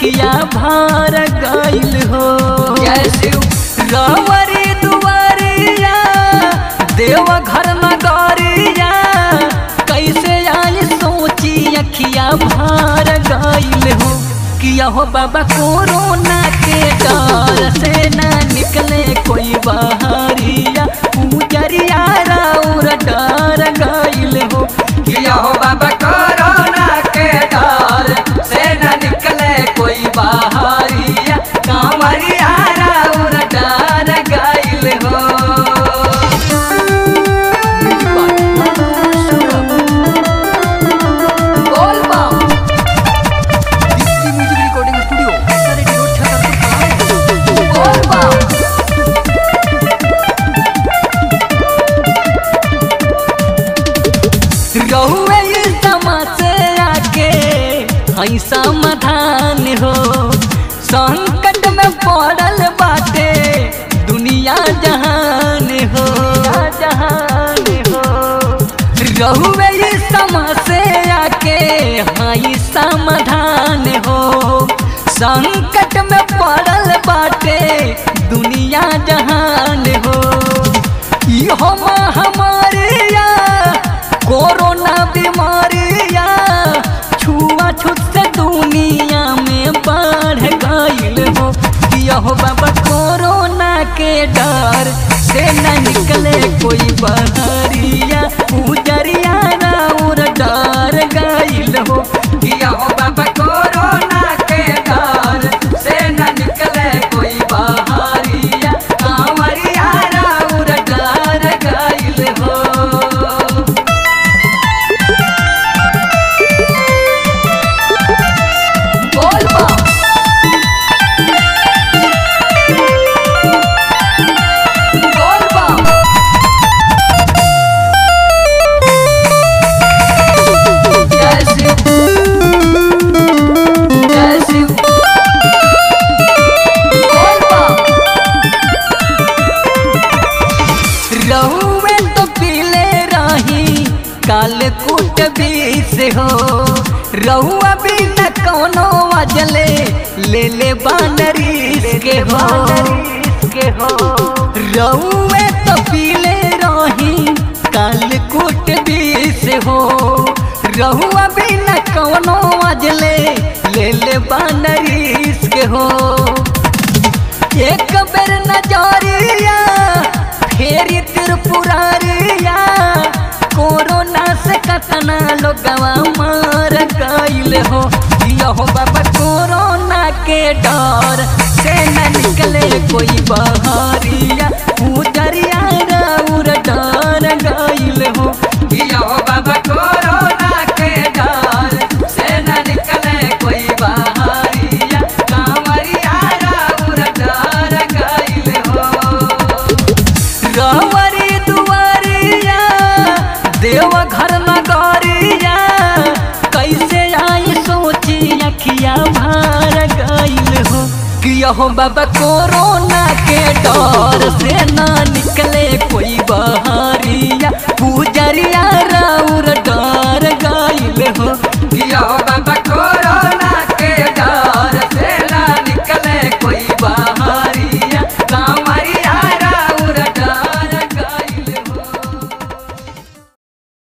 अखिया भार गइल हो जय शिव रावरी दुआरिया देव घर नगरिया कैसे आई सोची अखिया भार गइल हो किया हो बाबा कोरोना के डर से ना निकले कोई बाहरिया पूजरिया राउर डर गइल हो किया हो बाबा कोरोना के डर से न निकले कोई बाहरिया कांवरिया राउर डर गइल हो बोल बम म्यूजिक रिकॉर्डिंग स्टूडियो बोल बम रहुए इस से आके हई समाधान हो संकट में पड़ल बाटे दुनिया जहान हो जहान हो रहुए इस से आके हई समाधान हो संकट में पड़ल बाटे दुनिया जहान हो इहो महामारिया कोरोना बीमारिया छुआ छूत से दुनिया में बढ़ गइल हो यहो बाबा कोरोना के डर से न निकले कोई बहरिया पूजरिया राउर डर गइल हो किया हो बाबा कोरोना के डर से न निकले कोई बाहरिया कांवरिया राउर डर गइल हो बोल बम बोल बम जय शिव जय शिव बोल बम रहुए तो पीले रही काल कूट बीस हो रहुआ भी न कोनो वजले ले ले बानरीस के हो के हो रहुए तो पीले रही काल कूट बीस हो रहुआ भी न कोनो वजले ले ले बानरीस के हो एक बेर नजरिया फेरी त्रिपुरारिया कोरोना से कतना लोगवा मार गइल हो यहो बाबा कोरोना के डर से न निकले कोई बहरिया पूजरिया राउर डर गइल हो किया हो बाबा कोरोना के डर से न निकले कोई बाहरिया कांवरिया राउर डर गइल हो रावरी दुआरिया देव घर नगरिया कैसे आई सोची अखिया भार गइल हो कि यहो बाबा कोरोना के डर से ना निकले कोई